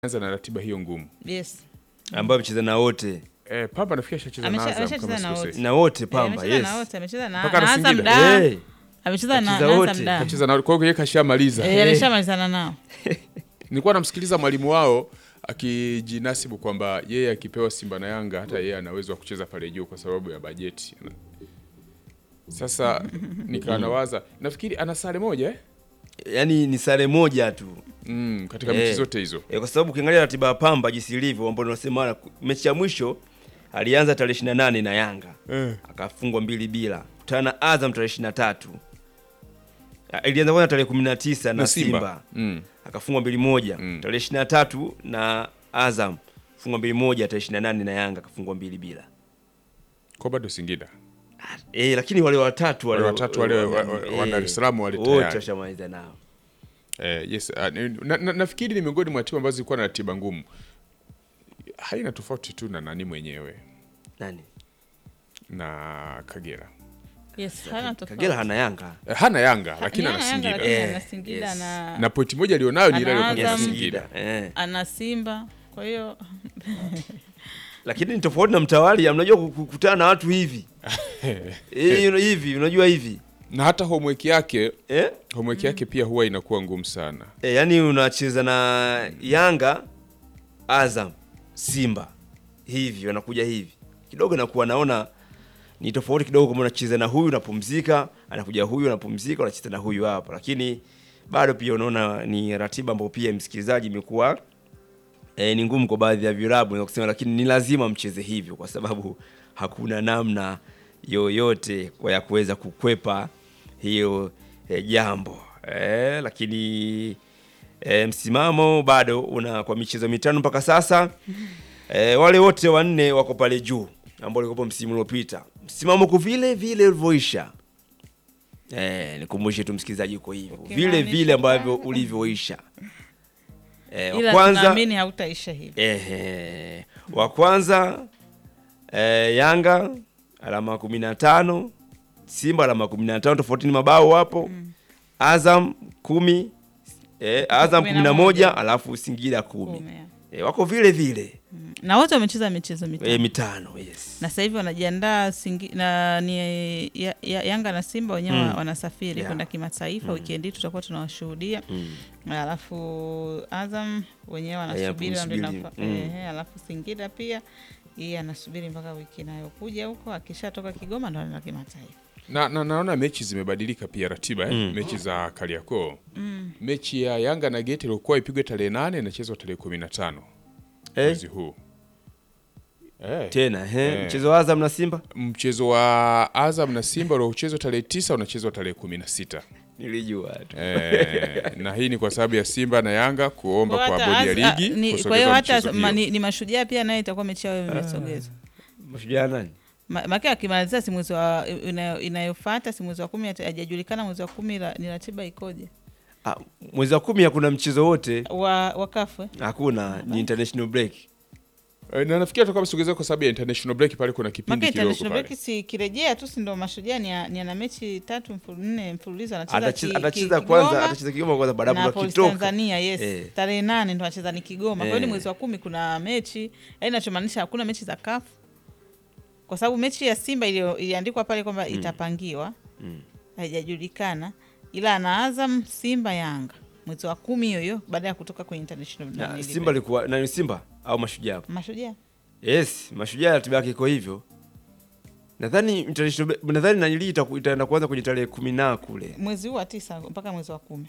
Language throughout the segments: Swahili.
anza na ratiba hiyo ngumu. Yes. ambayo amecheza na wote Eh, Pamba nafikiri ashacheza na Amesha- Azam ameshacheza kama na sikosei. na wote Eh, Pamba, amecheza yes. na wote, amecheza na Mpaka na na Azam Singida. da. Eh, Amecheza na Kacheza na wote. Azam da. Kacheza na kwa hiyo yeye kashamaliza. Eh, alishamalizana nao. Nilikuwa namsikiliza mwalimu wao akijinasibu kwamba yeye akipewa Simba na Yanga hata yeye ana uwezo wa kucheza pale juu kwa sababu ya bajeti. Sasa nikawa nawaza, nafikiri ana sare moja eh? yaani ni sare moja tu Mm, katika Eh. mechi zote hizo. e, kwa sababu ukiangalia ratiba ya Pamba jinsi ilivyo, ambao tunasema mechi ya mwisho alianza tarehe 28 na Yanga Eh. akafungwa mbili bila, kutana na Azam tarehe 23 Ah, ilianza kwanza tarehe 19 na, Na Simba, Simba. Mm. akafungwa mbili moja Mm. tarehe 23 na Azam fungwa mbili moja, tarehe 28 na Yanga akafungwa mbili bila. Kwa bado Singida. E, lakini wale watatu Wale watatu wale wa- wa- wa Dar es Salaam wale wote tayari. washamaliza nao. Eh, yes, uh, na, na, nafikiri ni miongoni mwa timu ambazo zilikuwa na ratiba ngumu. Haina tofauti tu na nani mwenyewe Nani? na Kagera. Yes, hana tofauti. Kagera hana Yanga. Eh, hana Yanga lakini Ni ana Yanga, Singida. lakini Eh, ana Singida yes. na Na pointi moja alionayo ni ile Ana aliyokuwa na Azam. Singida. Eh. ana Simba. Kwa hiyo Lakini ni tofauti na mtawali, mnajua ku- kukutana na watu hivi. Eh, you know, hivi, unajua hivi. Na hata homework yake, Eh? homework yake pia huwa inakuwa ngumu sana. E, yani unacheza na Yanga, Azam, Simba hivi, wanakuja hivi kidogo, nakuwa naona ni tofauti kidogo, kama unacheza na huyu unapumzika, anakuja huyu unapumzika, unacheza na huyu hapa, lakini bado pia unaona ni ratiba ambayo pia msikilizaji imekuwa e, ni ngumu kwa baadhi ya vilabu naweza kusema, lakini ni lazima mcheze hivyo kwa sababu hakuna namna yoyote kwa ya kuweza kukwepa hiyo e, jambo e, lakini e, msimamo bado una kwa michezo mitano mpaka sasa e, wale wote wanne wako pale juu ambao walikuwa msimu uliopita, msimamo uko vile vile ulivyoisha. Eh, nikumbushe tu msikilizaji uko hivyo vile Ukimaanisha vile ambavyo kwamba- ulivyoisha. Eh, wa ila kwanza tunaamini hautaisha hivi. Ehe. Wa kwanza eh, Yanga alama kumi na tano Simba alama kumi na tano tofauti ni mabao hapo Azam kumi eh, Azam Kumi kumi na na moja. moja alafu Singida kumi Kumi, ya. eh, wako vile vile Na wote wamecheza michezo mitano. eh, mitano yes. na sasa hivi wanajiandaa Singi- na ni ya, ya, Yanga na Simba wenyewe Mm. wanasafiri Yeah. kwenda kimataifa. Wikendi hii tutakuwa tunawashuhudia, Mm. alafu Azam wenyewe wanasubiri Yeah, ndio kumsubiri. inafa- Mm. ehe, alafu Singida pia yeye anasubiri mpaka wiki inayokuja huko, akishatoka Kigoma ndo anaenda kimataifa. Na, na naona mechi zimebadilika pia ratiba eh? Mm. Mechi za Kariakoo. Mechi ya Yanga na Geti ilikuwa ipigwe tarehe nane inachezwa tarehe kumi na tano Eh, mwezi huu. Eh. tena eh, Eh. mchezo wa Azam na Simba Mchezo wa Azam na Simba uliochezwa tarehe tisa unachezwa tarehe kumi na sita. nilijua tu Eh, na hii ni kwa sababu ya Simba na Yanga kuomba kwa hata bodi ya Az- ligi a- ni- kusogeza kwa hiyo hata mchezo ma, hiyo. ni, ni mashujaa pia nayo itakuwa mechi yao imesogezwa mashujaa nani Ma- Maana akimalizia si mwezi wa inayo- inayofuata si mwezi wa kumi, hata- hajajulikana mwezi wa kumi la- ni ratiba ikoje ah, mwezi wa kumi hakuna mchezo wote wa wakafu eh? hakuna ni international break Eh, na nafikiri atakuwa amesogezwa kwa sababu ya international break pale kuna kipindi Maka kidogo international pale. break si kirejea tu, si ndo mashujaa ni, a- ni ana mechi tatu mfulu, nne mfululizo anacheza atacheza ki- atacheza ki- kwanza Kigoma atacheza Kigoma kwanza baada na ya Police kitoka Tanzania yes, Eh. tarehe nane ndo anacheza ni Kigoma. Kwa hiyo ni Eh. mwezi wa kumi kuna mechi, yaani nachomaanisha hakuna mechi za CAF kwa sababu mechi ya Simba iliyo- iliandikwa pale kwamba itapangiwa haijajulikana, ila ana Azam, Simba, Yanga mwezi wa kumi hiyo hiyo baada ya kutoka kwenye international Na nani Simba alikuwa nani Simba au Mashujaa? mashujaa Yes, Mashujaa ratiba yake iko hivyo. Nadhani international nadhani nanili itaku- itaenda kuanza kwenye tarehe kumi na kule. mwezi huu wa tisa mpaka mwezi wa kumi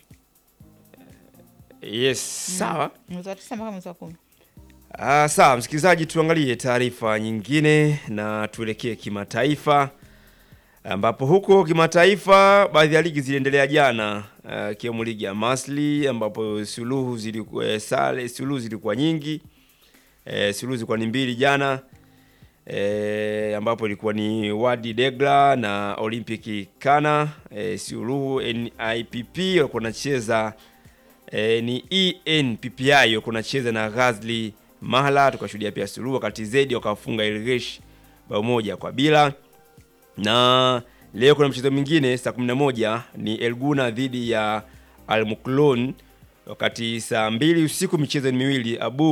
Yes, sawa. mwezi wa tisa mpaka mwezi wa kumi Ah, sawa msikilizaji, tuangalie taarifa nyingine na tuelekee kimataifa, ambapo huko kimataifa baadhi ya ligi ziliendelea jana, ah, ikiwemo ligi ya Masli ambapo suluhu zilikuwa eh, sare suluhu zilikuwa nyingi eh, suluhu zilikuwa ni mbili jana eh, ambapo ilikuwa ni Wadi Degla na Olympic Kana eh, suluhu NIPP walikuwa wanacheza e, ni ENPPI walikuwa wanacheza na Ghazli Mahla, tukashuhudia pia suluhu, wakati Zedi wakafunga Ilgesh bao moja kwa bila. Na leo kuna mchezo mwingine saa 11 ni Elguna dhidi ya Al Muklon wakati saa mbili usiku michezo ni miwili Abu